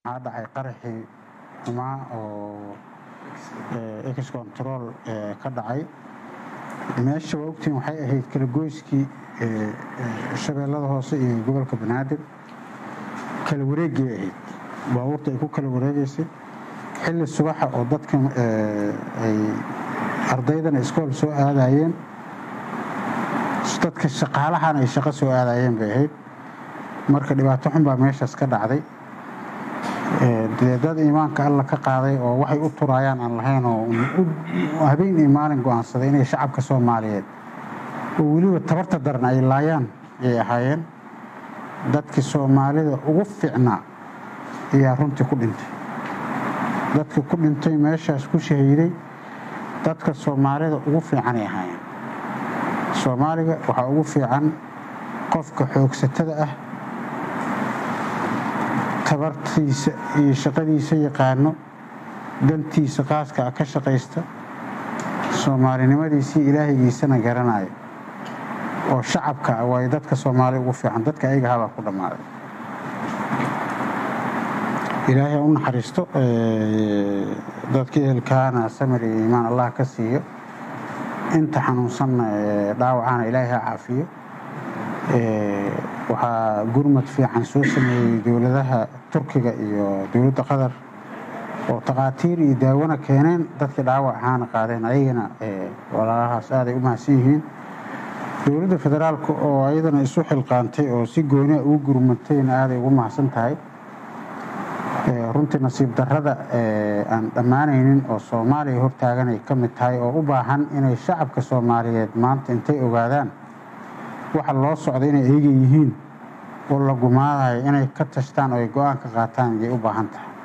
waxaa dhacay qaraxii xumaa oo ex control ka dhacay meesha waa ogtiin waxay ahayd kala goyskii shabeellada hoose iyo gobolka banaadir kala wareegay ahayd baabuurta ay ku kala wareegaysay xilli subaxa oo dadkan ay ardaydana iskool soo aadayeen dadka shaqaalahana ay shaqo soo aadayeen bay ahayd marka dhibaato xun baa meeshaas ka dhacday dee dad iimaanka alla ka qaaday oo waxay u turaayaan aan lahayn oo habeen iyo maalin go-aansaday inay shacabka soomaaliyeed oo weliba tabarta daran ay laayaan ayay ahaayeen dadkii soomaalida ugu fiicnaa ayaa runtii ku dhintay dadka ku dhintay meeshaas ku shahiiday dadka soomaalida ugu fiicanay ahaayeen soomaaliga waxaa ugu fiican qofka xoogsatada ah tabartiisa iyo shaqadiisa yaqaano dantiisa qaaska ah ka shaqaysta soomaalinimadiisii ilaahaygiisana garanaya oo shacabka ah waayo dadka soomaaliya ugu fiican dadka ayaga habaa ku dhammaaday ilaahay u naxariisto dadka ehelkaana samir iyo iimaan allah ka siiyo inta xanuunsanna dhaawacana ilaahay ha caafiyo waxaa gurmad fiican soo sameeyey dowladaha turkiga iyo dowladda qatar oo takhaatiir iyo daawona keeneen dadkii dhaawac ahaana qaadeen ayagana walaalahaas aaday u mahadsan yihiin dowladda federaalka oo ayadana isu xilqaantay oo si gooniha ugu gurmatayna aaday ugu mahadsan tahay runtii nasiib darrada aan dhammaanaynin oo soomaaliya hortaaganay ka mid tahay oo u baahan inay shacabka soomaaliyeed maanta intay ogaadaan waxa loo socda inay eega yihiin oo la gumaadayo inay ka tashtaan oo ay go-aan ka qaataan ayay u baahan tahay